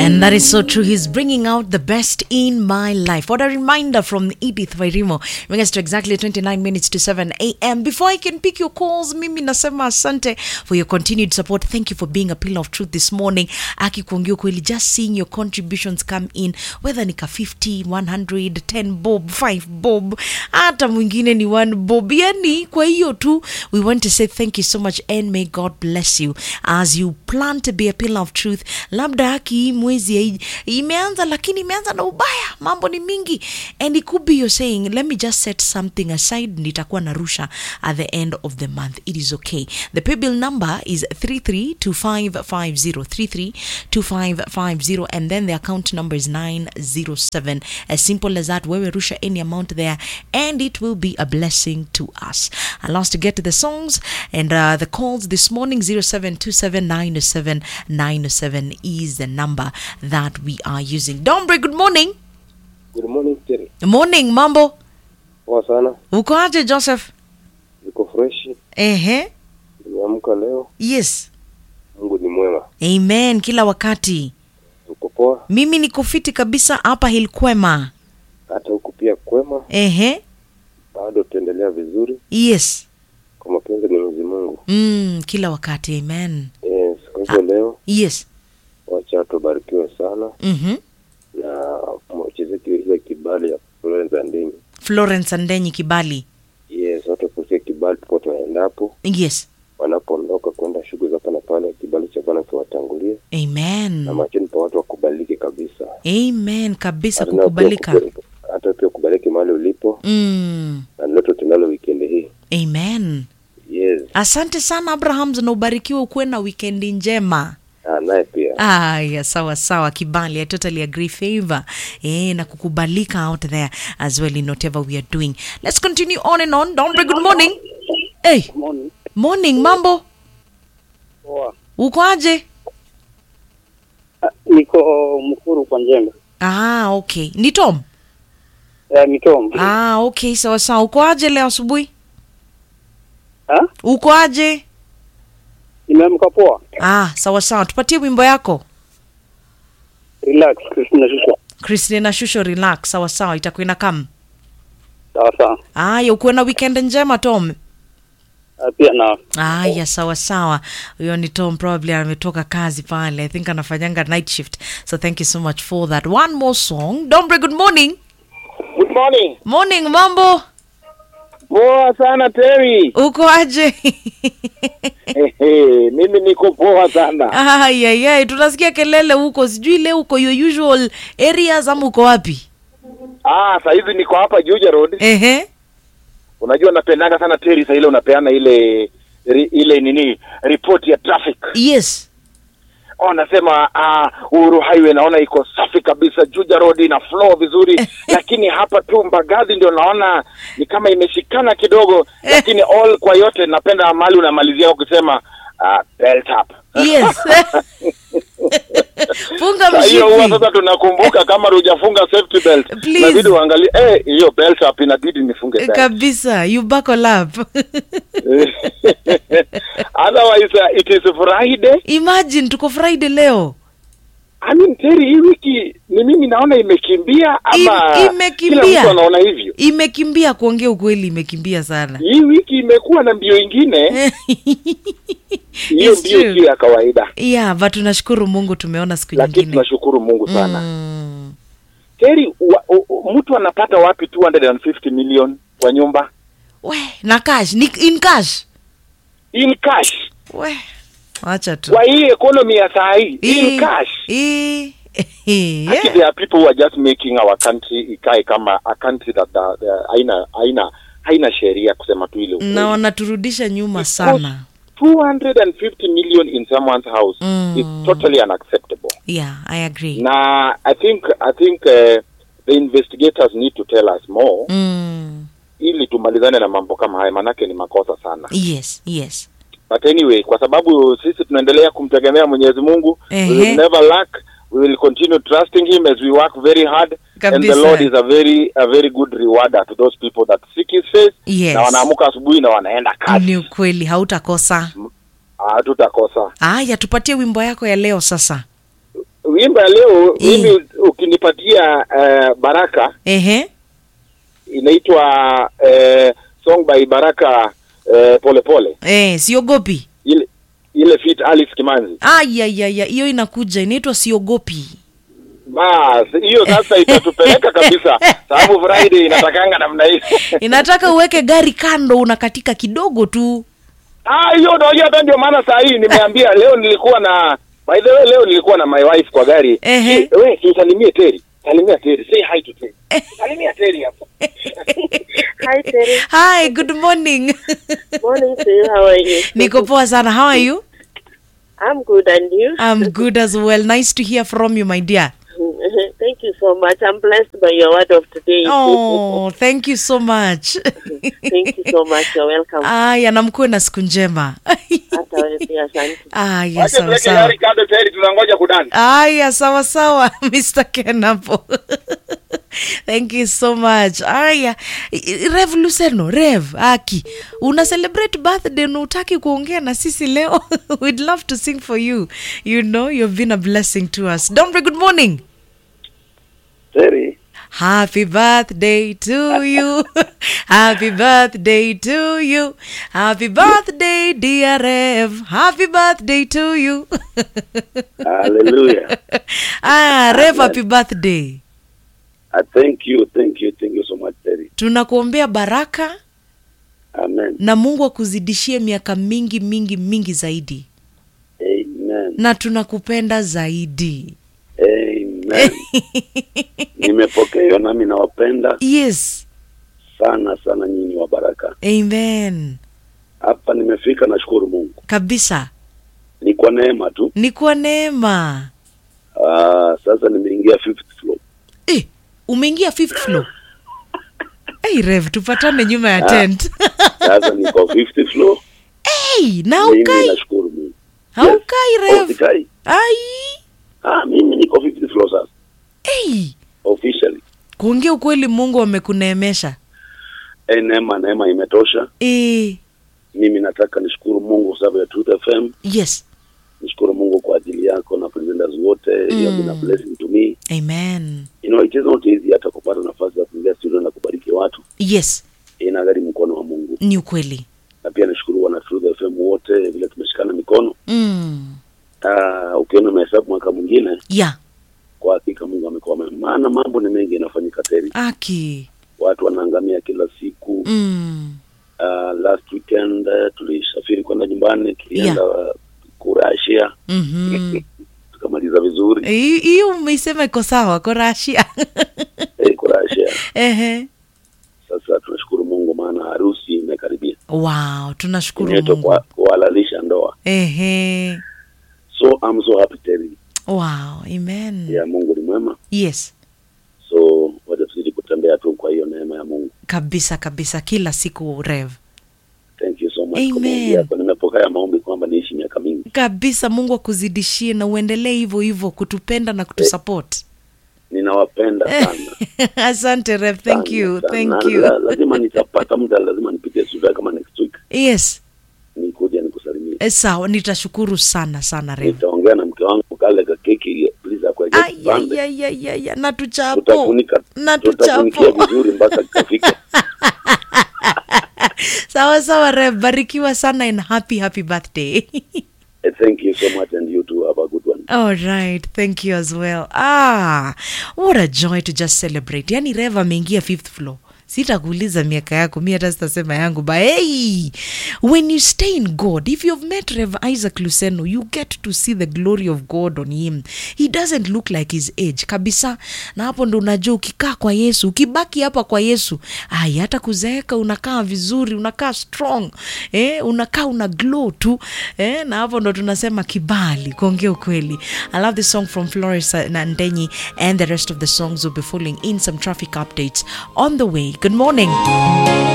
And that is so true. He's bringing out the best in my life. What a reminder from Edith Wairimo. Bring us to exactly 29 minutes to 7 a.m. Before I can pick your calls, mimi nasema asante for your continued support. Thank you for being a pillar of truth this morning. Aki kuongea kweli, just seeing your contributions come in, whether ni ka 50, 100, 10 bob, 5 bob, hata mwingine ni 1 bob. Yani kwa hiyo tu, we want to say thank you so much and may God bless you as you plan to be a pillar of truth. Labda haki hii mwezi hai- imeanza lakini imeanza na ubaya mambo ni mingi and it could be you're saying let me just set something aside nitakuwa narusha at the end of the month it is okay the paybill number is 332550 332550 and then the account number is 907 as simple as that wewe rusha any amount there and it will be a blessing to us and last to get to the songs and uh, the calls this morning 0727907907 is the number that we are using dombre good morning Good morning Terry. morning mambo Poa sana. uko aje joseph Niko fresh. ehe Nimeamka leo. yes Mungu ni mwema. amen kila wakati Uko poa? mimi niko fiti kabisa hapa hilkwema Hata huku pia kwema. ehe Bado tutaendelea vizuri yes kwa mapenzi ni Mwenyezi Mungu. mm, kila wakati amen Yes, kwa hivyo leo yes wacha tubarikiwe sana mm-hmm. na mwachezeki ile kibali ya Florence Andenyi. florence andenyi kibali Yes, watu wapokee kibali popote waendapo, yes wanapoondoka kwenda shughuli za hapa na pale, kibali cha Bwana kiwatangulie na amen machoni pa watu wakubaliki kabisa. amen kabisa Hata nao pia kukubalika kubariki- Hata pia kubaliki mahali ulipo mm. na ndoto tunalo wikendi hii. amen Yes, asante sana abraham na ubarikiwe ukuwe na wikendi njema Ah, naye pia aya sawa sawa kibali i totally agree favor eh, na kukubalika out there as well in whatever we are doing let's continue on and on dombre good morning hey, Morning. morning mambo Poa. uko aje Ah, Niko Mkuru kwa Njembe. ah, okay ni tom Eh, Mitom. ah, okay sawa sawa uko aje leo asubuhi Ah? uko aje Nimeamka poa. ah, sawa sawa tupatie wimbo yako Relax, Christina Shusha. christina shusho relax sawa sawa itakuwa ina kam Sawa sawa. aya ukuwe na weekend njema tom Ah, Pia na aya sawa sawa huyo ni tom probably ametoka kazi pale i think anafanyanga night shift so thank you so much for that one more song dombre good morning Good morning. morning mambo Poa sana Terry. uko aje Ehe, mimi niko poa sana. ayayay tunasikia kelele huko sijui leo uko your usual areas ama uko wapi Ah, saa hizi niko hapa Juja Road. ehe Unajua napendanga sana Terry saa ile unapeana ile ri, ile nini report ya traffic. yes Oh, nasema ah, Uhuru Highway naona iko safi kabisa, Juja Road ina flow vizuri, lakini hapa tu Mbagathi ndio naona ni kama imeshikana kidogo, lakini all kwa yote napenda mali unamalizia ukisema ah, belt up. yes funga Saa hiyo huwa mshipi sasa tunakumbuka kama hujafunga safety belt Please. inabidi uangalie eh hiyo belt up inabidi nifunge belt kabisa you buckle up otherwise uh, it is friday imagine tuko friday leo i mean Terry hii wiki ni mimi naona imekimbia ama Im- imekimbia. kila mtu anaona hivyo imekimbia kuongea ukweli imekimbia sana hii wiki imekuwa na mbio ingine hiyo It's mbio true. sio ya kawaida yeah but tunashukuru mungu tumeona siku lakini nyingine tunashukuru mungu sana mm. Terry wa, u, u, mtu anapata wapi 250 million kwa nyumba we na cash ni in cash in cash we wacha tu kwa hii economy ya saa hii Hii- in cash hii- Actually, yeah. there are people who are just making our country ikae kama a country that the, the, haina haina haina sheria kusema tu ile ukweli. na wanaturudisha nyuma Because sana 250 million in someone's house Mm. is totally unacceptable yeah i agree na i think i think uh, the investigators need to tell us more mm. ili tumalizane na mambo kama haya manake ni makosa sana yes yes but anyway kwa sababu sisi tunaendelea kumtegemea mwenyezi mungu we Ehe. will never lack we will continue trusting him as we work very hard and Kabisa. the lord is a very a very good rewarder to those people that seek his face Yes. na wanaamuka asubuhi na wanaenda ni kazi ukweli hautakosa hatutakosa aya tupatie wimbo yako ya leo sasa wimbo ya leo Mm. mimi ukinipatia eh, baraka ehe inaitwa eh, song by baraka eh, pole pole eh, siogopi ile ile fit alice kimanzi ayayaya hiyo inakuja inaitwa siogopi bas hiyo sasa itatupeleka kabisa sababu friday inatakanga namna hii inataka uweke gari kando unakatika kidogo tu ah hiyo unajua hata ndio maana saa hii nimeambia leo nilikuwa na by the way leo nilikuwa na my wife kwa gari Ehe. Eh, we usalimie teri salimia teri say hi to teri salimia teri hapo Hi, Terry. hi good morning Morning to you. How are you? niko poa sana how are you I'm good, and you? i'm good as well nice to hear from you my dear Thank you so much. I'm blessed by your word of today. oh thank you so much Thank you so much. You're welcome. aya na mkuwe na siku njema Hata wewe pia, asante. aya wacha sawa tuweke sawa gari kando teri tunangoja kudani aya sawa sawa mr kenapo thank you so much aya rev luceno rev aki una celebrate birthday na utaki kuongea na sisi leo we'd love to sing for you you know you've been a blessing to us dombre good morning Terry, Happy birthday to you. Happy birthday to you. Happy birthday, dear Rev. Happy birthday to you. hallelujah. ah, Rev, happy birthday. I thank you, thank you, thank you so much, Terry. Tunakuombea baraka Amen. na Mungu akuzidishie miaka mingi mingi mingi zaidi, Amen. na tunakupenda zaidi. Amen. Nimepokea hiyo nami nawapenda yes, sana sana nyinyi wa baraka. amen. Hapa nimefika nashukuru Mungu. Kabisa, Ni kwa neema tu. ni kwa neema. Ah, sasa nimeingia fifth floor. Eh, umeingia fifth floor. Hey, Rev, tupatane nyuma ya tent. Sasa niko fifth floor. hey, na Mimi haukai nashukuru Mungu. haukai Oh, Rev. sikai. Ai, Ah, mimi niko fifth floor sasa. hey. Officially. Kuongea ukweli, Mungu amekuneemesha. Eh, neema neema imetosha. Eh, Mimi nataka nishukuru Mungu kwa sababu ya Truth FM. yes, nishukuru mungu kwa ajili yako na presenters wote mm. you have been a blessing to me amen. you know it is not easy hata kupata nafasi ya kuingia studio na kubariki watu Yes, inaghari mkono wa mungu ni ukweli. na pia nashukuru wana Truth FM wote vile tumeshikana mikono Mm. uh, ukiona mahesabu mwaka mwingine Yeah, kwa hakika mungu amekuwa mwema maana mambo ni mengi yanafanyika teri aki. watu wanaangamia kila siku Mm. uh, last weekend uh, tulisafiri kwenda nyumbani tulienda yeah. kurashia Mhm. tukamaliza vizuri Hii hii umeisema iko sawa korashia. eh, kurashia Ehe. sasa tunashukuru mungu maana harusi imekaribia Wow, tunashukuru inaitwa Mungu. kwa- kuhalalisha ndoa Ehe. so I'm so happy Terry. Wow, amen. ya mungu ni mwema Yes. so wacha tuzidi kutembea tu kwa hiyo neema ya mungu Kabisa kabisa kila siku Rev. thank you so much Amen. kwa maombi yako nimepokea maombi kwamba niishi miaka mingi Kabisa Mungu akuzidishie na uendelee hivyo hivyo kutupenda na kutusupport. ninawapenda sana Asante Rev. Thank Sana, you. sana. Thank Na you. la- lazima nitapata muda lazima nipite studio kama next week Yes. nikuja nikusalimie Eh, Sawa, nitashukuru sana sana Rev. nitaongea na mke wangu kale ka keki please akuweke kipande Ayayayaya, na tuchapo. tutafunika Na tutafunikia tuchapo. vizuri mpaka kitafika Sawa sawa Rev, barikiwa sana and happy happy birthday. Eh, thank you so much and you too have a good one All right, thank you as well. Ah, what a joy to just celebrate. Yani Rev ameingia fifth floor. Sitakuuliza miaka yako, mi hata sitasema yangu, but hey, when you stay in God, if you've met Rev Isaac Luceno, you get to see the glory of God on him. He doesn't look like his age kabisa, na hapo ndo unajua ukikaa kwa Yesu, ukibaki hapa kwa Yesu, ai, hata kuzeeka unakaa vizuri, unakaa strong, eh, unakaa una glow tu, eh, na hapo ndo tunasema kibali, kuongea ukweli. I love this song from Flores Nandenyi and the rest of the songs will be following in some traffic updates on the way. Good morning.